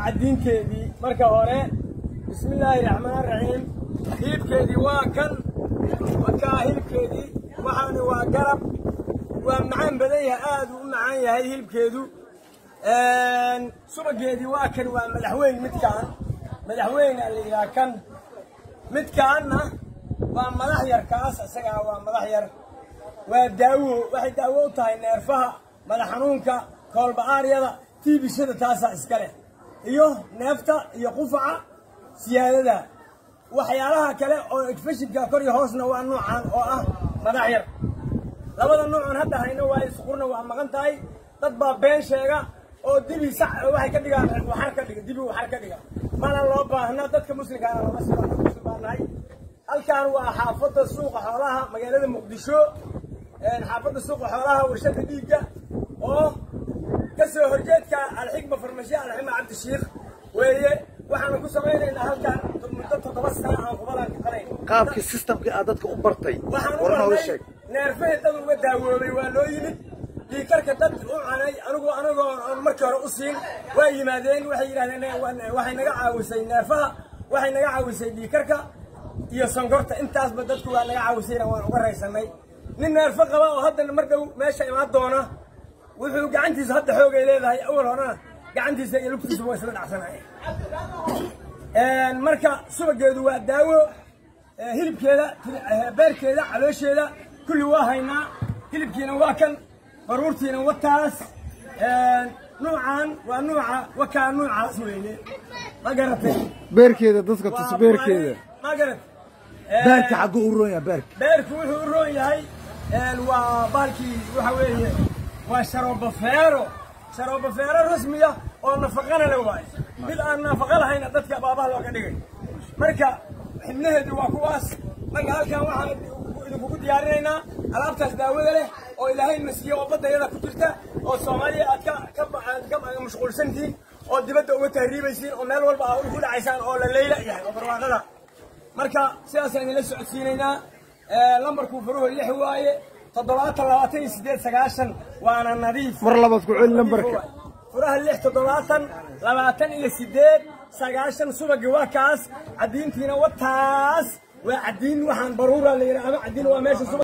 caddiinteedii marka hore bismi illaahi raxmaan raxiim hilibkeedii waa kan wakaa hilibkeedii waxaana waa garab waa macaan badan yahay aad uu u macaan yahay hilibkeedu subageedii waa kan waa madaxweyn midkaan madaxweyne la yidhaha kan midkaanna waa madax yar kaas isagaa waa madax yar waa daawo waxay daawo u tahay neerfaha madax xanuunka koolba-aaryada tiibishada taasaa iska leh iyo neefta iyo qufaca siyaadada waxyaalaha kale oo efeshinka kor iyo hoosna waa nuucan oo ah madax yar labada nuucun hadda hayno waa isqurna waa maqan tahay dad baa been sheega oo dibi sax waxay ka dhigaan waxar ka dhiga dibi waxar ka dhiga mana loo baahna dadka muslimkaana lama sii muslim baa nahay halkan waa xaafadda suuqa xoolaha magaalada muqdisho xaafadda suuqa xoolaha warshada dhiigga oo ka soo horjeedka alxikma farmashiya alxikma cabdishiikh weeye waxaanu ku samaynaynaa halkan muddo toddoba sana aan kubalan kaqanayn qaabkii systemkii aad dadka u bartay waxaan u war nooga barnay sheeg neerfahii dad uga daawoobay waa loo yimid dhiikarka dad u canay anigu anagoo aan markii hore u siin waa yimaadeen waxay yidhahdeen waxay naga caawisay neerfaha waxay naga caawisay dhiikarka iyo sonkorta intaasba dadku waa naga caawisayna waan uga raysanay nin neerfo qaba oo haddana mar dhow meesha imaan doona wuxuu gacantiisa hadda xoogay leedahay awal horena gacantiisa iyo lugtiisa waa isla dhacsanaya marka subageedu waa daawo ee hilibkeeda ee beerkeeda caloosheeda kulli waa haynaa hilibkiina waa kan baruurtiina wataas nuucan waa nuuca wakaa nuucaas weeye ma garatay beerkeeda dadka tus Waa beerkeeda ma garat beerka xagguu u roon yahay beerka beerku wuxuu u roon yahay waa baalkii waxa weeye waa sharoobafeero sharoobafeero rasmiya oo nafaqana le waaye mid aan nafaqo lahayna dadka baabaha looga dhigay marka xibnaheedu waa kuwaas marka halkan waxaan idinkugu diyaarinaynaa alaabtaas daawada leh oo ilaahay na siiyo oo baddayada ku jirta oo soomaaliya aad ka ka aad ka mashquulsantihiin oo dibadda uga tahriibaysiin oo meel walba aad ugu dhacaysaan oo la leyla yahay oo barwaaqada marka sidaasaan idinla socodsiinaynaa lambarku furuhu lix waaye toddobaatan labaatan iyo sideed sagaashan waana nadiif mar labaad ku celi lambarka furaha lix toddobaatan labaatan iyo sideed sagaashan subagi waa kaas caddiintiina wataas waa caddiin waxaan baruura la yidhaha ama caddiin waa meesha subag